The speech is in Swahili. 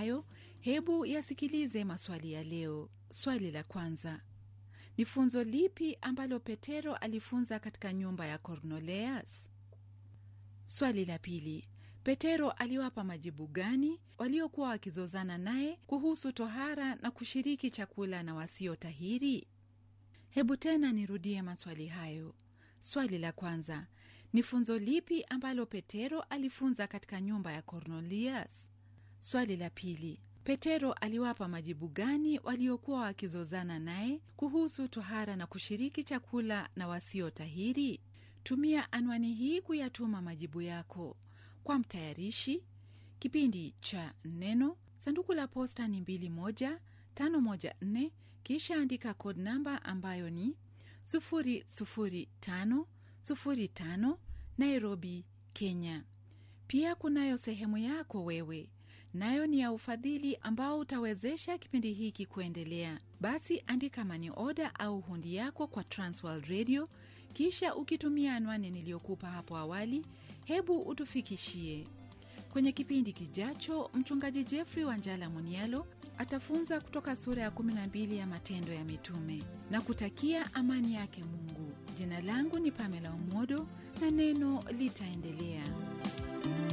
hayo hebu yasikilize maswali ya leo swali la kwanza ni funzo lipi ambalo petero alifunza katika nyumba ya kornoleas swali la pili petero aliwapa majibu gani waliokuwa wakizozana naye kuhusu tohara na kushiriki chakula na wasiotahiri hebu tena nirudie maswali hayo swali la kwanza ni funzo lipi ambalo petero alifunza katika nyumba ya kornelias swali la pili petero aliwapa majibu gani waliokuwa wakizozana naye kuhusu tohara na kushiriki chakula na wasiotahiri tumia anwani hii kuyatuma majibu yako kwa mtayarishi kipindi cha neno sanduku la posta ni 21514 kisha andika kod namba ambayo ni 00505 nairobi kenya pia kunayo sehemu yako wewe nayo ni ya ufadhili ambao utawezesha kipindi hiki kuendelea basi andika mani oda au hundi yako kwa transworld radio kisha ukitumia anwani niliyokupa hapo awali hebu utufikishie kwenye kipindi kijacho mchungaji jeffrey wanjala munialo atafunza kutoka sura ya 12 ya matendo ya mitume na kutakia amani yake mungu jina langu ni pamela umodo na neno litaendelea